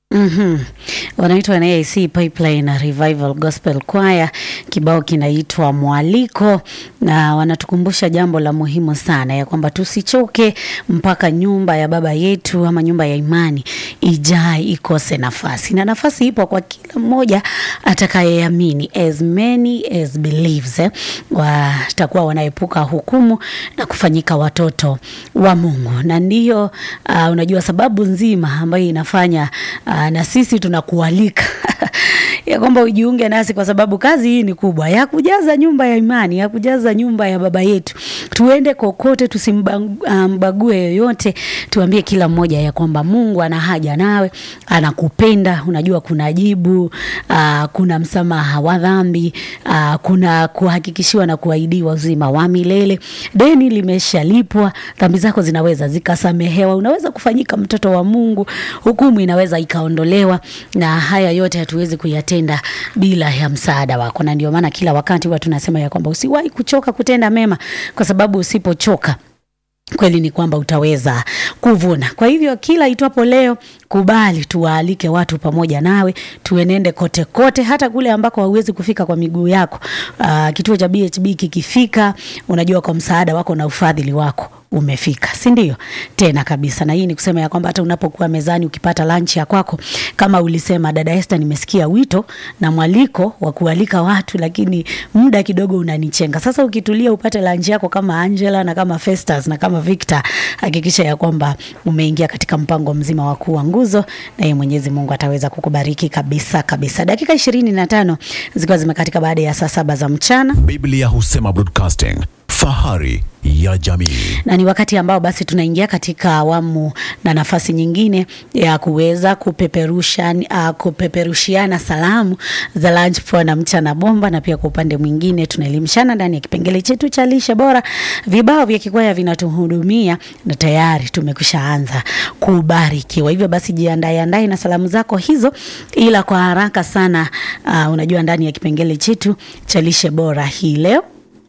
Mhm. Wanaitwa NAIC Pipeline Revival Gospel Choir. Kibao kinaitwa Mwaliko, na wanatukumbusha jambo la muhimu sana ya kwamba tusichoke mpaka nyumba ya baba yetu ama nyumba ya imani ijae ikose nafasi, na nafasi ipo kwa kila mmoja atakayeamini, as many as believes, eh, watakuwa wanaepuka hukumu na kufanyika watoto wa Mungu, na ndiyo uh, unajua sababu nzima ambayo inafanya uh, na sisi tunakualika ya kwamba ujiunge nasi kwa sababu kazi hii ni kubwa ya kujaza nyumba ya imani, ya kujaza nyumba ya baba yetu. Tuende kokote, tusimbague yoyote, tuambie kila mmoja ya kwamba Mungu ana haja nawe, anakupenda. Unajua kuna jibu uh, kuna msamaha wa dhambi uh, kuna kuhakikishiwa na kuahidiwa uzima wa milele. Deni limeshalipwa, dhambi zako zinaweza zikasamehewa, unaweza kufanyika mtoto wa Mungu, hukumu inaweza ikaondolewa, na haya yote hatuwezi kuyatenda bila ya msaada wako, na ndio maana kila wakati huwa tunasema ya kwamba usiwahi kuchoka kutenda mema, kwa sababu usipochoka kweli ni kwamba utaweza kuvuna. Kwa hivyo kila itwapo leo, kubali tuwaalike watu pamoja nawe, tuenende kote kote, hata kule ambako hauwezi kufika kwa miguu yako. Uh, kituo cha BHB kikifika, unajua kwa msaada wako na ufadhili wako umefika, si ndio? Tena kabisa. Na hii ni kusema ya kwamba hata unapokuwa mezani ukipata lunch ya kwako, kama ulisema dada Esther, nimesikia wito na mwaliko wa kualika watu, lakini muda kidogo unanichenga. Sasa ukitulia upate lunch yako kama Angela na kama Festus na kama Victor, hakikisha ya kwamba umeingia katika mpango mzima wa kuwa nguzo, na yeye Mwenyezi Mungu ataweza kukubariki kabisa kabisa. Dakika ishirini na tano zikiwa zimekatika baada ya saa saba za mchana. Biblia husema broadcasting, fahari ya jamii. na ni wakati ambao basi tunaingia katika awamu na nafasi nyingine ya kuweza kupeperusha uh, kupeperushiana salamu za lunch poa na mchana bomba, na pia kwa upande mwingine tunaelimishana ndani ya kipengele chetu cha lishe bora. Vibao vya kikwaya vinatuhudumia na tayari tumekusha anza kubarikiwa. Hivyo basi jiandae andae na salamu zako hizo, ila kwa haraka sana uh, unajua ndani ya kipengele chetu cha lishe bora hii leo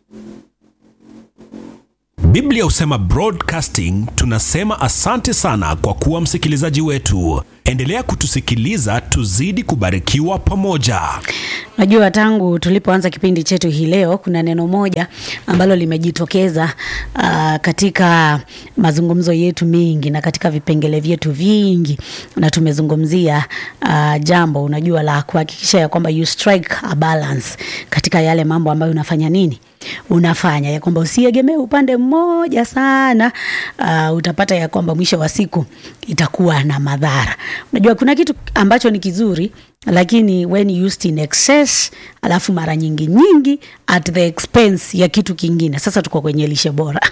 Biblia husema broadcasting. Tunasema asante sana kwa kuwa msikilizaji wetu. Endelea kutusikiliza, tuzidi kubarikiwa pamoja. Najua tangu tulipoanza kipindi chetu hii leo kuna neno moja ambalo limejitokeza uh, katika mazungumzo yetu mengi na katika vipengele vyetu vingi, na tumezungumzia uh, jambo unajua la kuhakikisha ya kwamba you strike a balance katika yale mambo ambayo unafanya nini unafanya ya kwamba usiegemee upande mmoja sana. Uh, utapata ya kwamba mwisho wa siku itakuwa na madhara. Unajua kuna kitu ambacho ni kizuri, lakini when used in excess, alafu mara nyingi nyingi at the expense ya kitu kingine. Sasa tuko kwenye lishe bora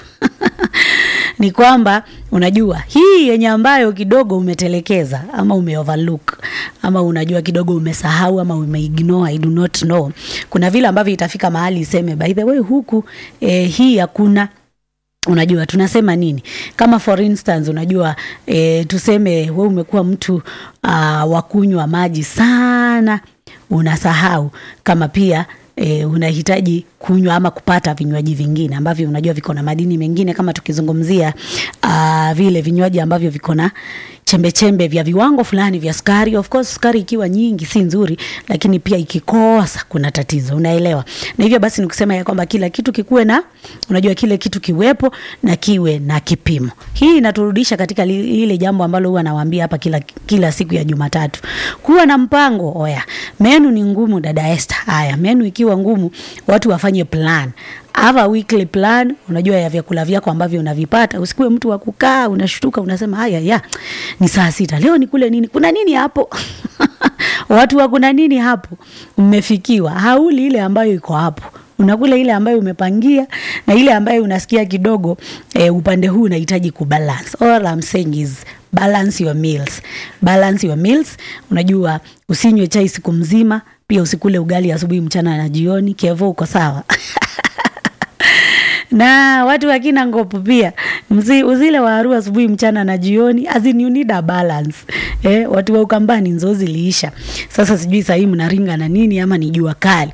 ni kwamba unajua hii yenye ambayo kidogo umetelekeza ama umeoverlook ama unajua kidogo umesahau ama umeignore, I do not know. Kuna vile ambavyo itafika mahali iseme by the way huku eh, hii hakuna Unajua tunasema nini? Kama for instance, unajua e, tuseme we umekuwa mtu uh, wa kunywa maji sana, unasahau kama pia e, unahitaji kunywa ama kupata vinywaji vingine ambavyo unajua viko na madini mengine, kama tukizungumzia uh, vile vinywaji ambavyo viko na chembe chembe vya viwango fulani vya sukari. Of course sukari ikiwa nyingi si nzuri, lakini pia ikikosa kuna tatizo, unaelewa. Na hivyo basi nikusema ya kwamba kila kitu kikuwe na, unajua kile kitu kiwepo na kiwe na kipimo. Hii inaturudisha katika li- lile jambo ambalo huwa nawaambia hapa kila, kila siku ya Jumatatu, kuwa na mpango. Oya, menu ni ngumu, dada Esther. Haya, menu ikiwa ngumu, watu wafanye plan have a weekly plan, unajua ya vyakula vyako ambavyo unavipata. Usikuwe mtu wa kukaa unashtuka, unasema haya ya ni saa sita leo nikule nini? Kuna nini hapo? watu wa kuna nini hapo? Mmefikiwa, hauli ile ambayo iko hapo unakula ile ambayo umepangia na ile ambayo unasikia kidogo eh, upande huu unahitaji kubalance. All I'm saying is balance your meals, balance your meals. Unajua usinywe chai siku mzima, pia usikule ugali asubuhi, mchana na jioni. Kevo, uko sawa? na watu wakina ngopo pia msi uzile waru asubuhi mchana na jioni as in you need a balance eh, watu wa ukambani nzozi liisha sasa sijui sahii mnaringa na nini ama ni jua kali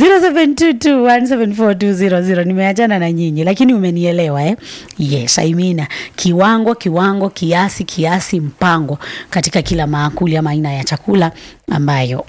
0722174200 nimeachana na nyinyi lakini umenielewa eh? yes I mean, kiwango kiwango kiasi kiasi mpango katika kila maakuli ama aina ya chakula ambayo